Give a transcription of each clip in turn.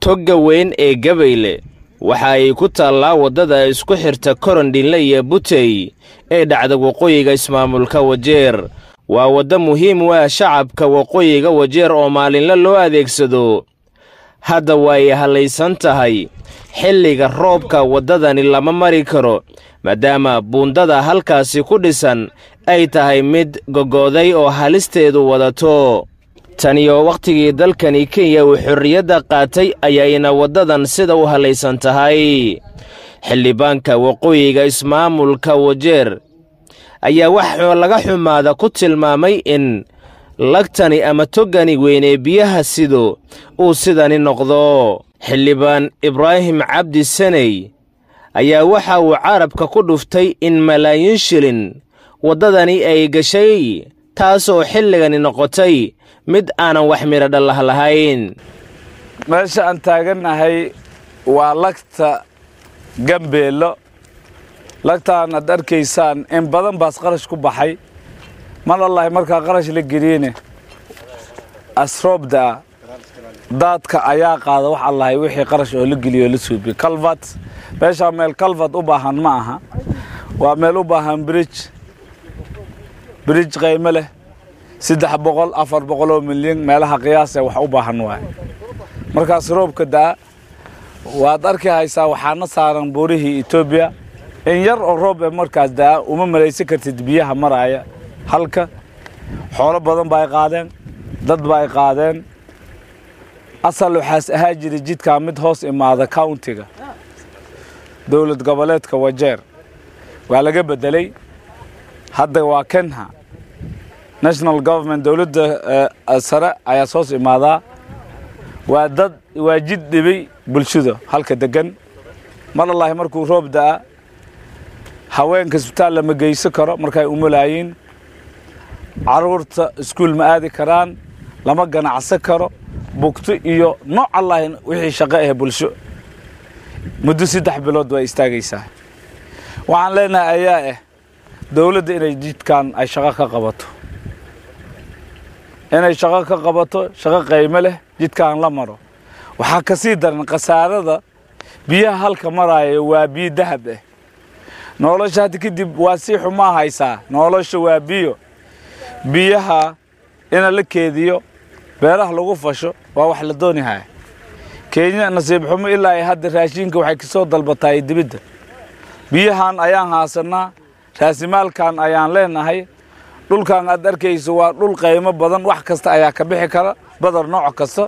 togga weyn ee gabayle waxa ay ku taallaa waddada isku xirta korondhinle iyo butey ee dhacda waqooyiga ismaamulka wajeer waa waddo muhiim u ah shacabka waqooyiga wajeer oo maalinle loo adeegsado hadda way hallaysan tahay xilliga roobka waddadani lama mari karo maadaama buundada halkaasi ku dhisan ay tahay mid gogoday oo halisteedu wadato taniyo wakhtigii dalkani kenya uu xorriyadda qaatay ayayna waddadan sida u hallaysan tahay xildhibaanka waqooyiga ismaamulka wajeer ayaa wax laga xumaada ku tilmaamay in lagtani ama toggani weynee biyaha sido uu sidani noqdo xildhibaan ibraahim cabdi saney ayaa waxa uu carabka ku dhuftay in malaayiin shilin waddadani ay gashay taasoo xilligani noqotay mid aanan wax midho dhallah lahayn meesha aan taagannahay waa lagta gambeello lagtaan aad arkaysaan in badan baas qarash ku baxay mar allahi markaa qarash la geliyene asroobdaa daadka ayaa qaada wax allahay wixii qarash oo la geliyo oo la suubiyo calvat meeshaa meel calvat u baahan ma aha waa meel u baahan bridge bridge qaymo leh saddex boqol afar boqol oo milyan meelaha qiyaasee wax u baahan waaye markaas roobka daa waad arki haysaa waxaana saaran buurihii etoobiya in yar oo roob ee markaas daa uma malaysan kartid biyaha maraaya halka xoolo badan ba ay qaadeen dad ba ay qaadeen asal waxaas ahaa jiray jidkaa mid hoos imaada countiga dowlad goboleedka wajeer waa laga beddelay hadda waa kenha national government dowladda sare ayaa soos imaadaa waa dad waa jid dhibay bulshada halka degan mar allahi markuu roob da'a haweenka isbitaal lama geysan karo markay umulaayiin carruurta iskuul ma aadi karaan lama ganacsan karo bugto iyo nooc allahi wixii shaqo ah bulsho muddo saddex bilood waa istaagaysaa waxaan leenahay ayaa ah dowladda inay jidkan ay shaqo ka qabato inay shaqo ka qabato shaqo qaymo leh jidkaan la maro waxaa ka sii daran khasaarada biyaha halka maraayo waa biyo dahab ah nolosha hadda kadib waa sii xumaa haysaa nolosha waa biyo biyaha ina la keediyo beeraha lagu fasho waa wax la doonihaya kenya nasiib xumo ilaa ay hadda raashinka waxay kasoo dalbatahay dibidda biyahan ayaan haasannaa raasimaalkan ayaan leenahay dhulkan aad arkayso waa dhul qaymo badan wax kasta ayaa ka bixi kara badar nooc kasta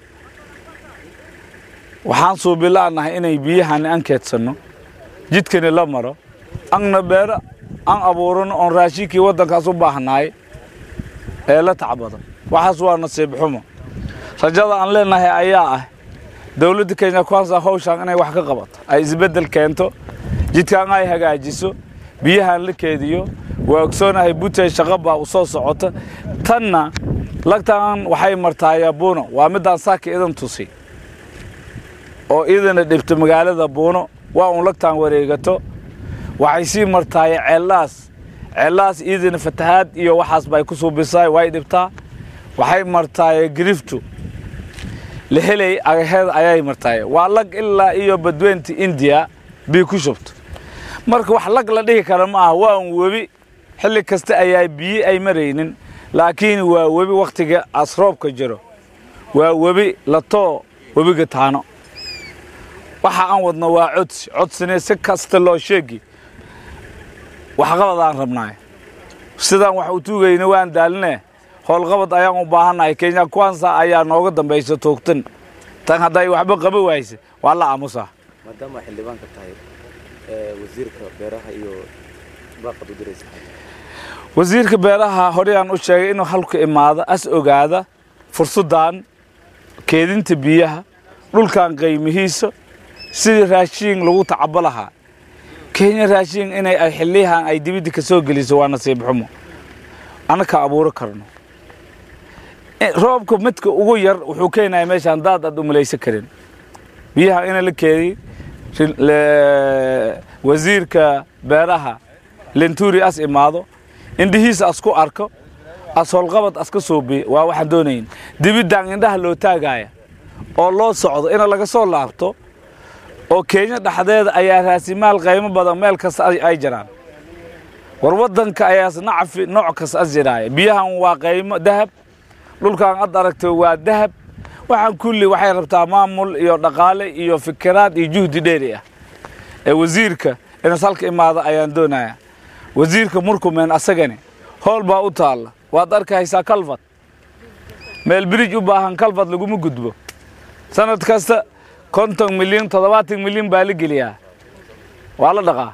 waxaan suubila'nahay inay biyahani an keedsanno jidkani la maro anna beero an abuurano oon raashinkii waddankaas u baahnaay ee la tacbadan waxaas waa nasiib xumo rajada aan leenahay ayaa ah dowladda kenya kwansa hawshaan inay wax ka qabato ay isbeddel keento jidkaan ay hagaajiso biyahan la keediyo waa ogsoonahay butey shaqo baa u soo socota tanna lagtaan waxay martaayaa buuno waa middaan saaka idan tusi oo idana dhibto magaalada buuno waa uun lagtaan wareegato waxay sii martaaya ceellaas ceellaas iidana fatahaad iyo waxaas bay ku suubisaa way dhibtaa waxay martaaya giriftu la helay agaheed ayay martaaya waa lag ilaa iyo badweynta indiya bii ku shubto marka wax lag la dhihi kara ma aha waa un webi xilli kasta ayaa biyo ay maraynin laakiin waa webi wakhtiga asroobka jiro waa webi latoo webiga taano waxa aan wadno waa codsi codsine si kasta loo sheegi waxqabad aan rabnaay sidaan wax u tuugayna waan daaline howlqabad ayaan u baahannahay kenya kwansa ayaa nooga dambaysa toogtan tan hadday waxba qaba waayse waa la aamusaa maadaama xildhibaanka tahay wasiirka beeraha iyo baaqad u diraysa wasiirka beeraha horeyaan u sheegay inuu halku imaado as ogaada fursaddan keedinta biyaha dhulkan qaymihiisa sidii raashiin lagu tacabo lahaa kenya raashiin inay ay xilliyahan ay dibidda ka soo geliso waa nasiib xumo annaka abuuro karno roobka midka ugu yar wuxuu keenaya meeshaan daad aad u malaysan karin biyaha ina la keediy wasiirka beeraha lenturi as imaado indhihiisa as ku arko as howlqabad as ka soobiye waa waxaan doonayn dibiddan indhaha loo taagaya oo loo socdo ina laga soo laabto oo kenya dhexdeeda ayaa raasimaal qaymo badan meel kasta ay jiraan war waddanka ayaas nacfi nooc kasta as jiraaya biyahan waa qaymo dahab dhulkan ad aragto waa dahab waxaan kulli waxay rabtaa maamul iyo dhaqaale iyo fikiraad iyo juhdi dheeri ah ee wasiirka inas halka imaada ayaan doonaya wasiirka murkumeen asagani howl baa u taalla waad arkaysaa kalfad meel birij u baahan kalfad laguma gudbo sanad kasta konton milyan toddobaatan milyan baa la geliyaa waa la dhaqaa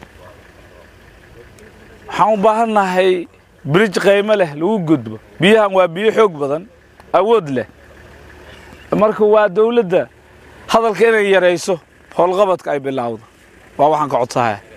waxaan u baahannahay birij qaymo leh lagu gudbo biyahan waa biyo xoog badan awood leh marka waa dawladda hadalka inay yarayso howlqabadka ay bilaawdo waa waxaan ka codsahaya